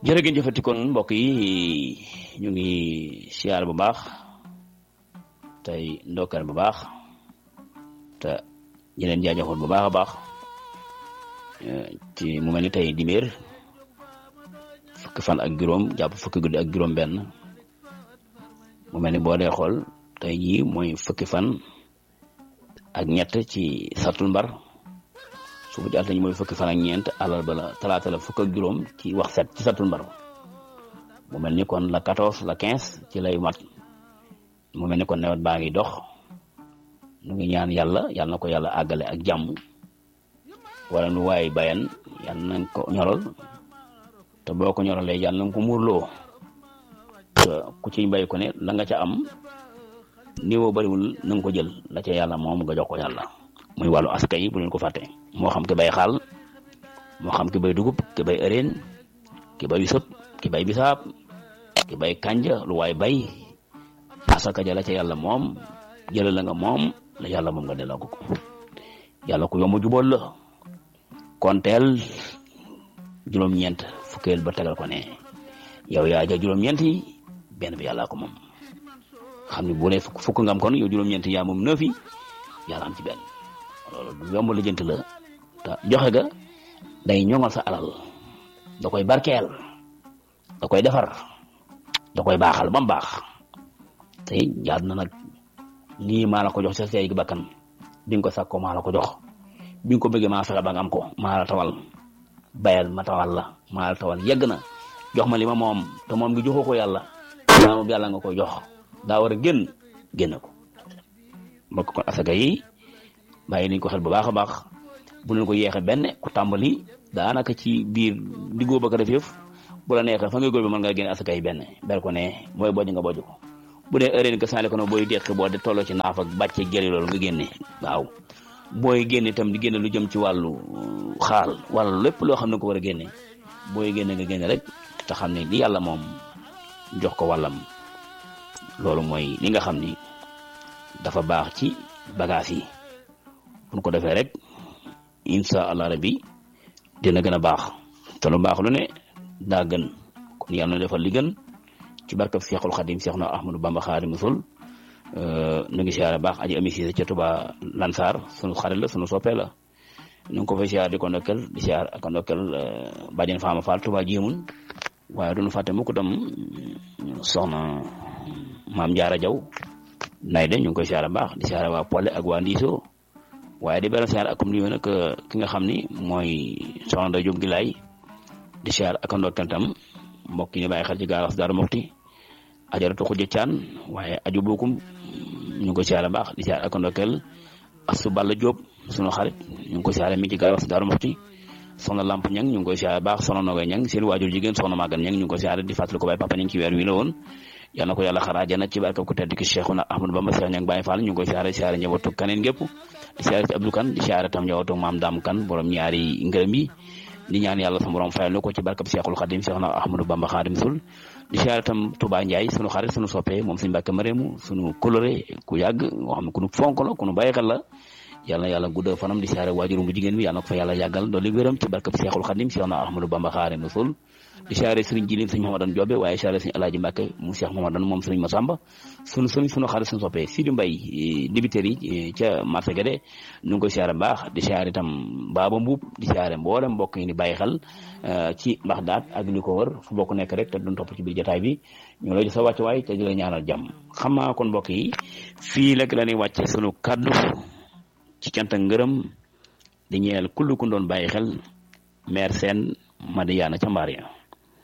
jërëgéen jëfati kon mbokk yi ñu ngi siyaar bu baax tey ndokkeel bu baax te ñu leen jaajëfal bu baax a baax ci mu mel ni tey dibéer fukki fan ak juróom jàpp fukki guddi ak juróom benn mu mel ni boo dee xool tey jii mooy fukki fan ak ñett ci sartul mbar suba ci altine mooy fukki fan ak ñeent alal ba la talaata la fukk ak juróom ci wax set ci satul mbar mu mel ni kon la quatorze la quinze ci lay mat mu mel ni kon nawet baa ngi dox nu ngi ñaan yàlla yàlla na ko yàlla àggale ak jàmm wala nu waay bayan yàlla nañ ko ñoral te boo ko ñoralee yàlla nañ ko muurloo te ku ci mbay ko ne la nga ca am niveau bariwul na nga ko jël la ca yàlla moom nga jox ko yàlla muy wàllu aska yi bu leen ko fàtte moo xam ki bay xaal moo xam ki bay dugub ki bay ëreen ki bay sëp ki bay bisaab ki bay kanja lu waay bay asaka ja la ca yàlla moom jëlal la nga moom la yàlla moom nga delloo ko ko yàlla ku yomb jubóol la konteel juróom-ñeent fukkeel ba tegal ko ne yow yaa ja juróom-ñeent yi benn bi yàlla ko moom xam ne bu dee fukk fukk nga am kon yow juróom-ñeent yaa moom neuf yi yàlla am ci benn loolu du yomb la jënt la te joxe ga day ñoŋal sa alal da koy barkeel da koy defar da koy baaxal ba mu baax te jaad na nag lii maa la ko jox sa tey gi bakkan bi nga ko sàkkoo maa la ko jox bi nga ko bëggee maa fexe ba nga am ko maa la tawal bayal ma tawal la maa la tawal yegg na jox ma li ma moom te moom ngi joxoo ko yàlla maa moom yàlla nga koy jox daa war a génn génn ko mbokk kon asaka yi bàyyi nañ ko xel bu baax a baax bu leen ko yeexe benn ku tàmbali daanaka ci biir diggoo ba ko def yëf bu la neexee fa ngay góor bi mën nga génne asaka yi benn ber ko ne mooy bojj nga bojj ko bu dee heure que saale ko no booy deqi boo de tolloo ci naaf ak bàcce jëli loolu nga génne waaw booy génne itam di génne lu jëm ci wàllu xaal wala lépp loo xam ne ko war a génne booy génne nga génne rek te xam ne li yàlla moom jox ko wàllam loolu mooy li nga xam ni dafa baax ci bagage yi bu ko defee rek incha allah rabbi dina gën a baax te lu baax lu ne daa gën kon yàlla na defal li gën ci barkab Seexul Xadim Seex na Ahmadu Bamba Xaadimu Rasuul nu ngi siyaare baax aji ami siise ca Tuba Lansar sunu xarit la sunu soppee la nu ngi ko fay siyaare di ko ndokkel di siyaare ak ndokkel bàjjen Faama Fall Tuba jéemun waaye duñu fàtte mukk tam soxna maam Jaara Jaw nay de ñu ngi koy siyaare baax di siyaare waa Polle ak waa Ndiiso waaye di beral siyaar akum nuyu nag ki nga xam ni mooy soxna Ndeye Diop Gilaay di siyaar ak ndokkeel tam mbokk yi ñu bàyyi xel ci gaaraas Daaru Muxti ajaratu xujja caan waaye aju buukum ñu ngi ko siyaare baax di siyaar ak ndokkeel asu Balla Diop sunu xarit ñu ngi ko siyaare mi ci gaaraas Daaru Muxti soxna Lamp Ñang ñu ngi koy siyaare baax soxna Nogay Ñang seen waajur jigéen soxna Magan Ñang ñu ngi ko siyaare di fàttali ko baay papa ñu ci weer wi la woon yal na ko yàlla xaraa jana ci barkab ku tedd ki Cheikhuna Ahmadou Bamba Cheikh Ñang Baye Fall ñu ngi koy siyaare siyaare njabootu kaneen gépp di siyaare ci Abdou Kan di siyaare tam njabootu maam Daam Kan borom ñaari ngërëm yi di ñaan yàlla sa borom fayal ko ci barkab Cheikhul Khadim Cheikhuna Ahmadou Bamba Khadim Sul di siyaare tam Touba Ndiaye sunu xarit sunu soppe moom suñu Mbàkke Mareemu sunu coloré ku yàgg nga xam ne ku nu fonk la ku nu bàyyi xel la yàlla na yàlla guddal fanam di siyaare waajurum bu jigéen bi yàlla na ko fa yàlla yàggal dolli wéram ci barkab Cheikhul Khadim Cheikhuna Ahmadou Bamba Khadim Sul di siyaare sëriñ Jilin sëriñ Mamadan Joobe waaye siyaare sëriñ Alaaji Mbàkke mu Cheikh Mamadan moom sëriñ Masamba sunu sëriñ sunu xarit sunu soppee Sidi Mbay dibiteri yi ca marché Guédé ñu ngi koy siyaare baax di siyaare itam Baaba Mbuub di siyaare mboolem mbokk yi di bàyyi xel ci Baxdaad ak li ko wër fu bokk nekk rek te duñ topp ci biir jotaay bi ñu lay jox sa wàccuwaay te di la ñaanal jàmm xam naa kon mbokk yi fii rek la ñuy wàcce sunu kaddu ci cant ak ngërëm di ñeel kullu ku doon bàyyi xel maire seen Madiyaana ca mbaar ya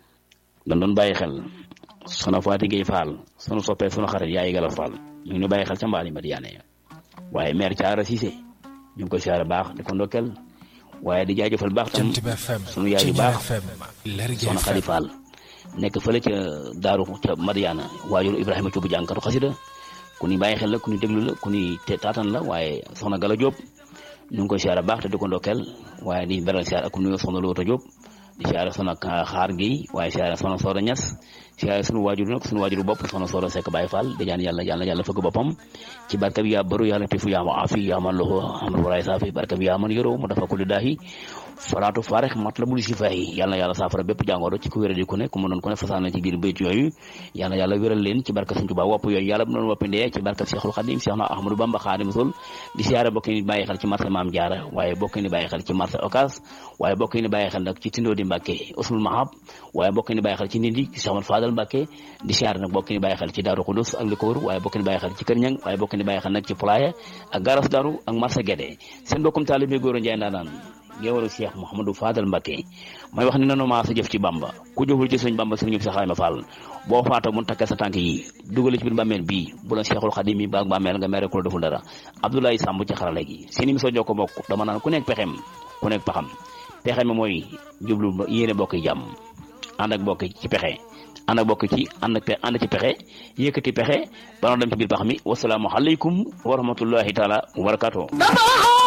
dañ doon bàyyi xel sono Faati Gey Faal sunu soppee sunu xarit yaay Galas Faal ñu ngi ñu bàyyi xel ca mbaar yi Madiyaana ya waaye maire Caara Cissé ñu ngi koy siyaare baax di ko ndokkel waaye di jaajëfal baax tam sunu yaay yu baax soxna Xadi Faal nekk fële ca daaru ca Madiyaana waajur Ibrahima Cuubu jànkatu xasida ku ni bàyyi xel la ku ni déglu la ku ni taatan la waaye soxna Gala Jóob ñu ngi koy siyaare baax te di ko ndokkeel waaye di beral siyaare ak ku nuyoo soxna Loota Jóob di siyaare soxna xaar gi waaye siyaare soxna Sooda Ñas siyaare sunu waajur nag sunu waajuru bopp soxna Soxna Seck Baye Fall di ñaan yàlla yàlla yàlla fëgg boppam ci barka bi yaa baru yàlla tifu yaa ma afi yaa man loxo amul waraay saafi barka bi yaa man yoroo mu dafa kulli daahi faraatu faarix mat la bul si fay yàlla yàlla saafara bépp jàngoro ci ku wéradi ku ne ku mu doon ku ne fasaana ci biir bayt yooyu yàlla yàlla wéral leen ci barka Sëñ Tuubaa wopp yooyu yàlla bu doon woppi ndee ci barka Seexul Xadim Seex na Ahmadou Bamba Xaadimu Rasuul di siyaare bokk ni bàyyi xel ci marché Maam Jaara waaye bokk ni bàyyi xel ci marché Ocass waaye bokk ni bàyyi xel nag ci Tindoo di Mbàkke Usmul Mahab waaye bokk ni bàyyi xel ci Ndindi ci Seex Ahmadu Fadal Mbàkke di siyaare nag bokk ni bàyyi xel ci Daaru Xudus ak li ko wër waaye bokk ni bàyyi xel ci Kër Ñang waaye bokk ni bàyyi xel nag ci Pulaaya ak Garas Daru ak marché Guédé seen bokkum taalibe Góora Njaay ndaanaan géwalu Cheikh Mouhamadou Fadal Mbacké may wax ni nanu maa sa jëf ci Bamba ku jëful ci sëñ Bamba sëñ ñëpp sa xayma Fall boo faatoo mun takkee sa tànk yi dugal ci biir bàmmeel bii bu la Cheikhul Khadim yi baag bàmmeel nga mere ku la deful dara Abdoulaye Samb ci xarala gi seen émission Jokko Bokk dama naan ku nekk pexem ku nekk paxam pexe mi mooy jublu yéene bokk yi jàmm ànd ak bokk ci pexe ànd ak bokk ci ànd ak ànd ci pexe yëkkati pexe ba dem ci biir pax mi wasalaamu aleykum wa rahmatullahi taala wa barakatuh